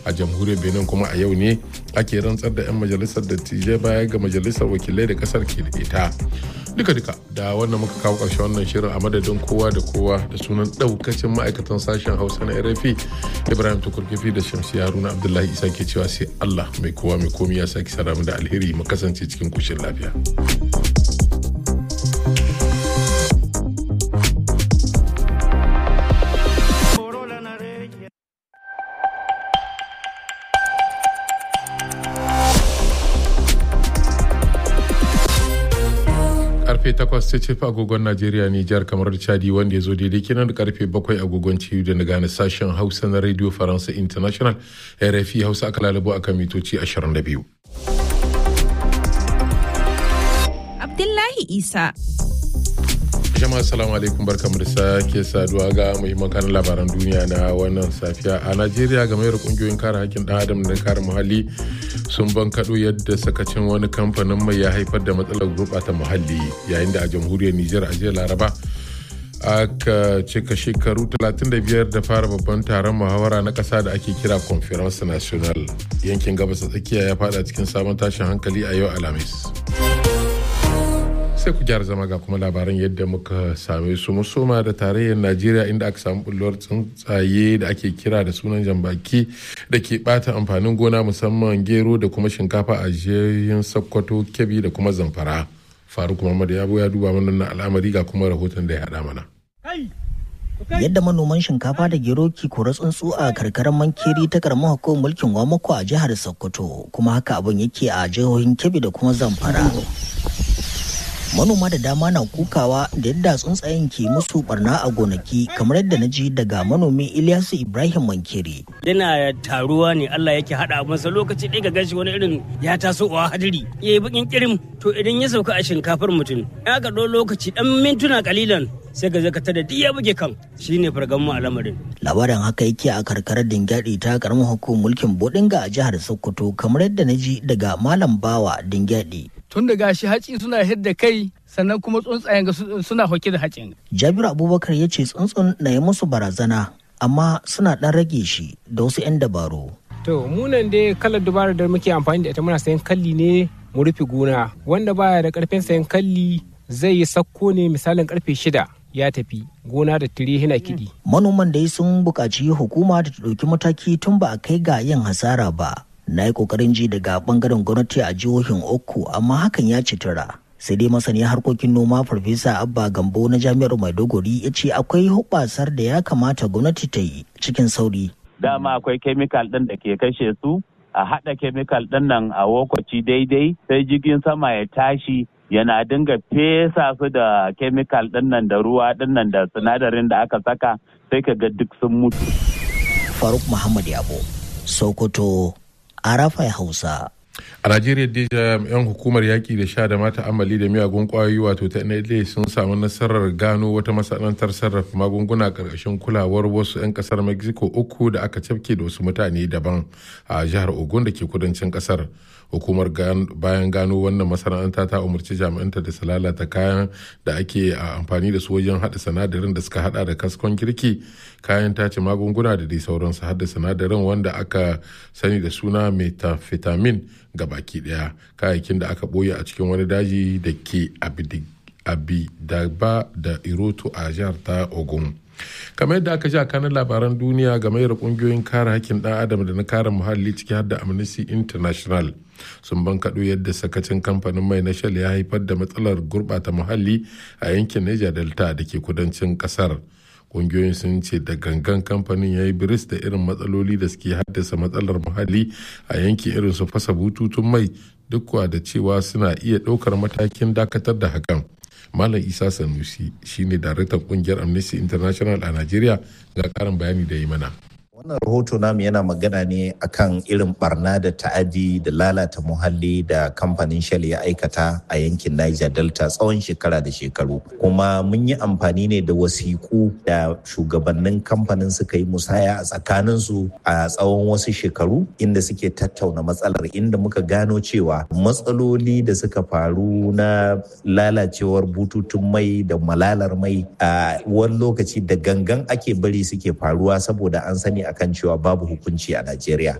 a jamhuriyar benin kuma a yau ne ake rantsar da 'yan majalisar dattijai baya ga majalisar wakilai da kasar ke da ita duka duka da wannan muka kawo ƙarshen wannan shirin a madadin kowa da kowa da sunan ɗaukacin ma'aikatan sashen hausa na rfi ibrahim tukurkifi da shamsi haruna abdullahi isa ke cewa sai allah mai kowa mai komi ya sake saramu da alheri mu kasance cikin kushin lafiya. karfe 8 ta ce agogon Najeriya Nijar kamar Chadi wanda ya zo daidai kenan da karfe 7 agogon ciyu da na gane sashen Hausa na Radio Faransa International RFI Hausa aka lalabo akan mitoci 22. Abdullahi Isa. jama'a salamu alaikum barkamu da sake saduwa ga muhimman kanin labaran duniya na wannan safiya a najeriya game da kungiyoyin kare hakkin dan adam da kare muhalli sun bankaɗo yadda sakacin wani kamfanin mai ya haifar da matsalar gurɓata muhalli yayin da a jamhuriyar nijar a jiya laraba aka cika shekaru 35 da fara babban taron muhawara na ƙasa da ake kira conference national yankin gabas tsakiya ya fada cikin sabon tashin hankali a yau alhamis sai ku gyara zama ga kuma labaran yadda muka same su musoma da tarayyar najeriya inda aka samu bulluwar tsuntsaye da ake kira da sunan jambaki da ke bata amfanin gona musamman gero da kuma shinkafa a jiyoyin sokoto kebbi da kuma zamfara faruk muhammad yabo ya duba mana na al'amari ga kuma rahoton da ya haɗa mana yadda manoman shinkafa da gero ke kora tsuntsu a karkarar mankeri ta karamar hukumar mulkin wamako a jihar sokoto kuma haka abin yake a jihohin kebbi da kuma zamfara manoma da dama na kukawa da yadda tsuntsayen ke musu barna a gonaki kamar yadda na ji daga manomi Ilyasu Ibrahim Mankere. Yana taruwa ne Allah yake haɗa masa lokaci ɗaya ga gashi wani irin ya taso wa hadiri ya yi bakin kirim to idan ya sauka a shinkafar mutum ya ga ɗau lokaci ɗan mintuna kalilan sai ga zaka tada ya buge kan shine fargan mu a lamarin. Labarin haka yake a karkarar Dingyadi ta karamar hukumar mulkin Bodinga a jihar Sokoto kamar yadda na ji daga Malam Bawa Dingyadi. tun da gashi haci suna hidda kai sannan kuma tsuntsayen suna hoke da hacin. Jabiru Abubakar ya ce tsuntsun na yi musu barazana amma suna ɗan rage shi da wasu 'yan dabaru. To munan dai kalar dubarar da muke amfani da ita muna sayan kalli ne mu rufe gona wanda baya da karfin sayan kalli zai yi sakko ne misalin karfe shida ya tafi gona da tire hina kiɗi. Manoman dai sun buƙaci hukuma da ta ɗauki mataki tun ba a kai ga yin hasara ba. na yi kokarin ji daga bangaren gwamnati a jihohin uku amma hakan ya ci tura sai dai masani harkokin noma farfesa abba gambo na jami'ar maiduguri ya ce akwai hubasar da ya kamata gwamnati ta yi cikin sauri dama akwai kemikal ɗin da ke kashe su a haɗa kemikal ɗin nan a lokaci daidai sai jirgin sama ya tashi yana dinga fesa su da kemikal ɗin nan da ruwa ɗin nan da sinadarin da aka saka sai ka ga duk sun mutu faruk muhammad yabo sokoto arafa hausa a najeriya deja yan hukumar yaƙi da sha da mata amali da miyagun ƙwayoyi wato ta nla sun samu nasarar gano wata masana'antar sarrafa magunguna ƙarƙashin kulawar wasu 'yan ƙasar mexico uku da aka cafke da wasu mutane daban a jihar ogun da ke kudancin ƙasar hukumar bayan gano wannan masana'anta ta umarci jami'anta da su lalata kayan da ake amfani da su wajen haɗa sinadarin da suka haɗa da kaskon girki kayan tace magunguna da dai sauransu haɗa sinadarin wanda aka sani da suna metafetamin ga baki ɗaya kayayyakin da aka ɓoye a cikin wani daji da ke abidagba da iroto a jihar ta ogun kamar yadda aka ji a kanin labaran duniya game da kungiyoyin kare hakkin dan adam da na kare muhalli ciki har da amnesty international sun bankaɗo yadda sakacin kamfanin mai na shell ya haifar da matsalar gurɓata muhalli a yankin niger delta da ke kudancin ƙasar kungiyoyin sun ce da gangan kamfanin ya yi biris da irin matsaloli da suke haddasa matsalar muhalli a yankin irin su fasa bututun mai duk da cewa suna iya ɗaukar matakin dakatar da hakan Malam Isa Sanusi shine daraktan kungiyar Amnesty International a Najeriya ga karin bayani da yi mana. Wannan rahoto namu yana magana ne akan irin barna da ta'adi da lalata muhalli da kamfanin Shell ya aikata a yankin Niger Delta tsawon shekara da shekaru. Kuma mun yi amfani ne da wasiku da shugabannin kamfanin suka yi musaya a tsakaninsu a tsawon wasu shekaru inda suke tattauna matsalar inda muka gano cewa matsaloli da suka faru na lalacewar bututun mai da malalar mai a wani lokaci da gangan ake bari suke faruwa saboda an sani akan cewa babu hukunci a Najeriya.